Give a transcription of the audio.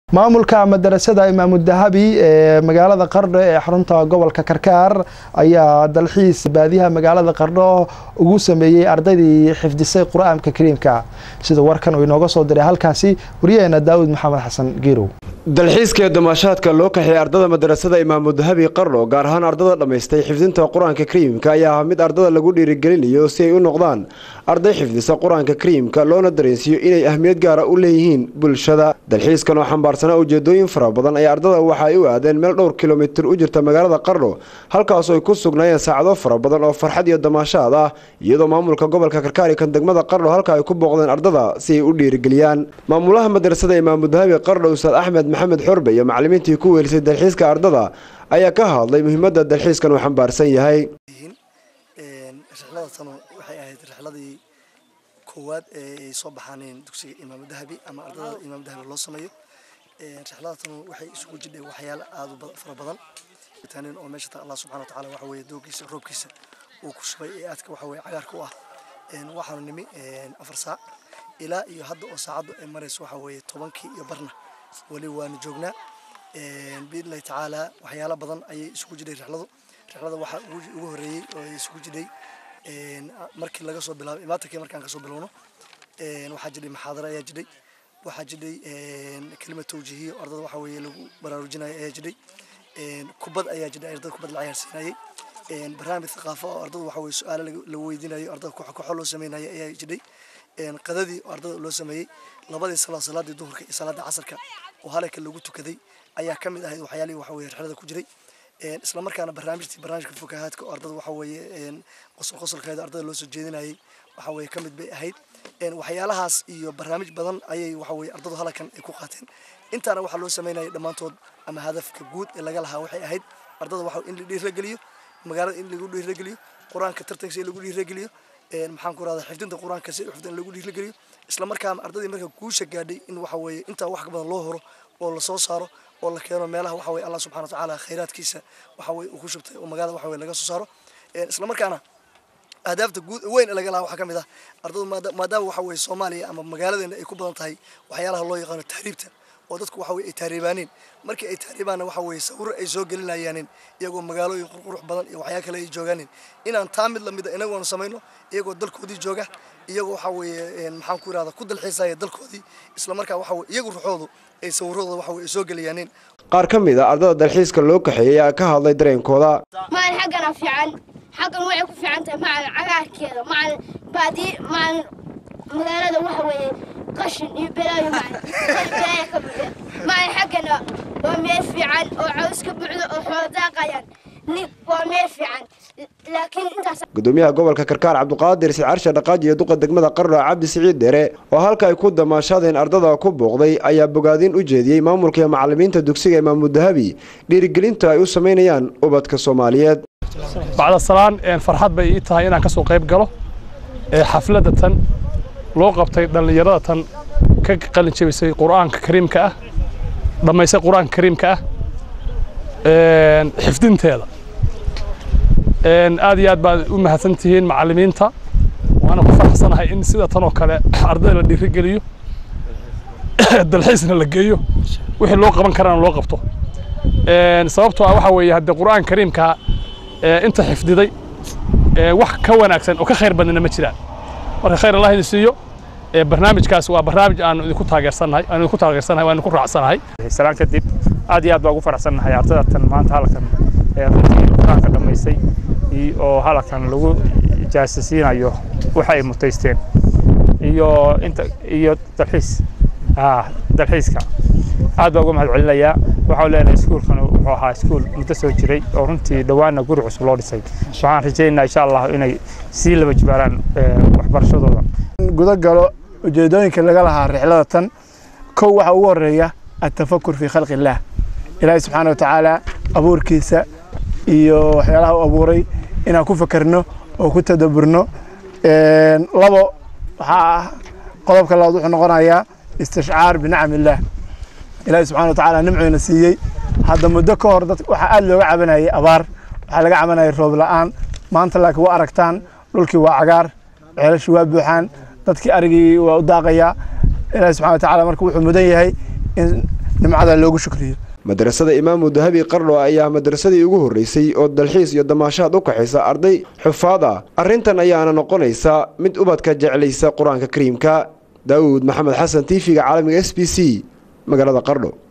maamulka madarasada imaamu dahabi ee magaalada qardho ee xarunta gobolka karkaar ayaa dalxiis baadiyaha magaalada qardho ugu sameeyey ardaydii xifdisay qur-aanka kariimka sida warkan uu inooga soo diray halkaasi wariyaheena daawud maxamed xasan giirow dalxiiska ee damaashaadka loo kaxeeyey ardada madarasada imaamu dahabi qardho gaar ahaan ardada dhammaystay xifdinta qur-aanka kariimka ayaa ah mid ardada lagu dhiirigelinayo si ay u noqdaan arday xifdisa qur-aanka kariimka loona dareensiiyo inay ahmiyad gaara u leeyihiin bulshada dalxiiskan oo xambaarsanaa ujeedooyin fara badan ayaa ardada waxa ay u aadeen meel dhowr kilomitir u jirta magaalada qardho halkaasoo ay ku sugnaayeen saacado fara badan oo farxad iyo damaashaad ah iyadoo maamulka gobolka karkaari kan degmada qardho halka ay ku booqdeen ardada si ay u dhiirigeliyaan maamulaha madrasada imaamu dahabi qardho ustaad axmed maxamed xorbe iyo macalimiintii ku weelisay dalxiiska ardada ayaa ka hadlay muhiimadda dalxiiskan uu xambaarsan yahay rixlada tanu waxay ahayd rixladii koowaad ee ay soo baxaaneen dugsiga imaamu dahabi ama ardada imaamu dahabi loo sameeyo rixlada tanu waxay isugu jidhay waxyaalo aada u fara badan tanin oo meesha ta allah subxana wa tacaala waxa weeye doogiisa roobkiisa uu ku shubay ee aadka waxa weye cagaarka u ah waxaanu nimi afar saac ilaa iyo hadda oo saacaddu ay marayso waxa weeye tobankii iyo barna weli waanu joognaa biidnillahi tacaala waxyaalo badan ayay isugu jidhay rixladu rixlada waxaa ugu horreeyey oo ay isugu jidhay markii laga soo bilaabay imaatankii markaan kasoo bilowno waxaa jidhay maxaadaro ayaa jidhay waxaa jidhay kelima tawjiihiya oo ardada waxa weeye lagu baraarujinayo ayaa jidhay kubad ayaa jidhay ardada kubad la ciyaarsiinayay barnaamij thaqaafo oo ardada waxa weye su-aalo la weydiinayo ardada koox kooxo loo sameynaya ayaa jidhay qadadii oo ardada loo sameeyey labadii salaa salaadii duhurka iyo salaada casarka oo halaka lagu tukaday ayaa ka mid ahayd waxyaalihii waxa weye rixlada ku jiray isla markaana barnaamijtii barnaamijka fukahaadka oo ardada waxa weeye qosol qosolkeeda ardada loo soo jeedinayay waxa weye ka mid bay ahayd waxyaalahaas iyo barnaamij badan ayay waxa weye ardadu halakan ay ku qaateen intaana waxaa loo sameynayay dhammaantood ama hadafka guud ee laga lahaa waxay ahayd ardada waxa in la dhiirageliyo magaalada in lagu dhiirageliyo qur-aanka tartankiisa in lagu dhiirageliyo maxaan ku rahdaa xifdinta qur-aanka si xifdin lagu dhiirageliyo isla markaana ardadii marka guusha gaadhay in waxa weeye intaa wax ka badan loo horo oo la soo saaro oo la keeno meelaha waxa weye allah subxana wa tacaala khayraadkiisa waxa weye uu ku shubtay oo magaalada waxa weye laga soo saaro isla markaana ahdaafta guud weyn ee laga lahaa waxaa ka mid ah ardadu maadaama waxa weye soomaaliya ama magaaladeena ay ku badan tahay waxyaalaha loo yaqaano tahriibta oo dadku waxa weye ay tahriibaaneen markii ay tahriibaanna waxa weye sawiro ay soo gelinayaanin iyagoo magaalooyin qurqurux badan iyo waxyaa kale ay joogaanin inaan taa mid lamida inagoona samayno iyagoo dalkoodii jooga iyagoo waxa weeye maxaan ku irahda ku dalxiisaya dalkoodii isla markaa waxa weye iyagu ruxoodu ay sawiradooda waxa weye ay soo geliyaaneen qaar ka mid a ardada dalxiiska loo kaxeeyey ayaa ka hadlay dareenkooda maalin xaggana fiican xaggan waxay ku fiican tahay macalin cagaarkeeda macalin baadiye macalin magaalada waxa weeye qashin iyo belaayo macalin belaayo ka buuxa macalin xaggana waa meel fiican oo caws ka buuxdo oo xoolo daaqayaan waa meel fiican laakiin intaas gudoomiyaha gobolka karkaar cabduqaadir sicarsha dhaqaaji iyo duqa degmada qardho cabdi siciid dheere oo halka ay ku damaashaadeen ardada ku booqday ayaa bogaadin u jeediyey maamulka iyo macalimiinta dugsiga imaamu dahabi dhiirigelinta ay u samaynayaan ubadka soomaaliyeed bacda salaan farxad bay ii tahay inaan ka soo qayb galo xafladda tan loo qabtay dhallinyarada tan ka qalin jebisay qur'aanka kariimka ah dhammaysay qur'aanka kariimka ah xifdinteeda aad iyo aad baad u mahadsan tihiin macallimiinta waana ku faraxsanahay in sida tan oo kale ardayda la dhiirigeliyo dalxiisna la geeyo wixii loo qaban karana loo qabto sababtoo ah waxa weeye haddee qur'aan kariimka inta xifdiday wax ka wanaagsan oo ka khayr badnina ma jiraan marka khayr allah idin siiyo barnaamijkaas waa barnaamij aanu idinku taageersannahay aanu idinku taageersanahay waan idinku raacsanahay salaan kadib aad iyo aad baa ugu faraxsannahay ardada tan maanta halkan runtii qur-aanka dhammaysay oo halkan lagu jaasisiinayo waxa ay mutaysteen iyo inta iyo dalxiis dalxiiska aad baa uga mahad celinayaa waxaan leenahay iskuulkan wuxuu ahaa iskuul muddo soo jiray oo runtii dhowaanna guri cusub loo dhisay waxaan rajaynayaa insha allah inay sii laba jibaaraan waxbarashadooda guda galo ujeedooyinka laga lahaa rixlada tan kow waxaa ugu horeeya atafakur fii khalqi illaah ilaahay subxaana watacaala abuurkiisa iyo waxyaalaha u abuuray inaan ku fakerno oo ku tadaburno labo waxaa ah qodobka labaad wuxuu noqonayaa istishcaar binacam illaah ilaahay subxana watacaala nimcoyna siiyey hadda muddo ka hor dad waxaa aad looga cabanayay abaar waxaa laga cabanayay roob la'aan maanta laakiin waa aragtaan dhulkii waa cagaar ceelashii waa buuxaan dadkii arigii waa u daaqayaa ilaahay subxana watacaala marka wuxuu mudan yahay in nimcada loogu shukriyo madrasada imaamu dahabi qardho ayaa madrasadii ugu horreysay oo dalxiis iyo damaashaad u kaxaysa arday xufaad ah arrintan ayaana noqonaysa mid ubadka jeclaysa qur-aanka kariimka daawud maxamed xasan t v-ga caalamiga s b c magaalada qardho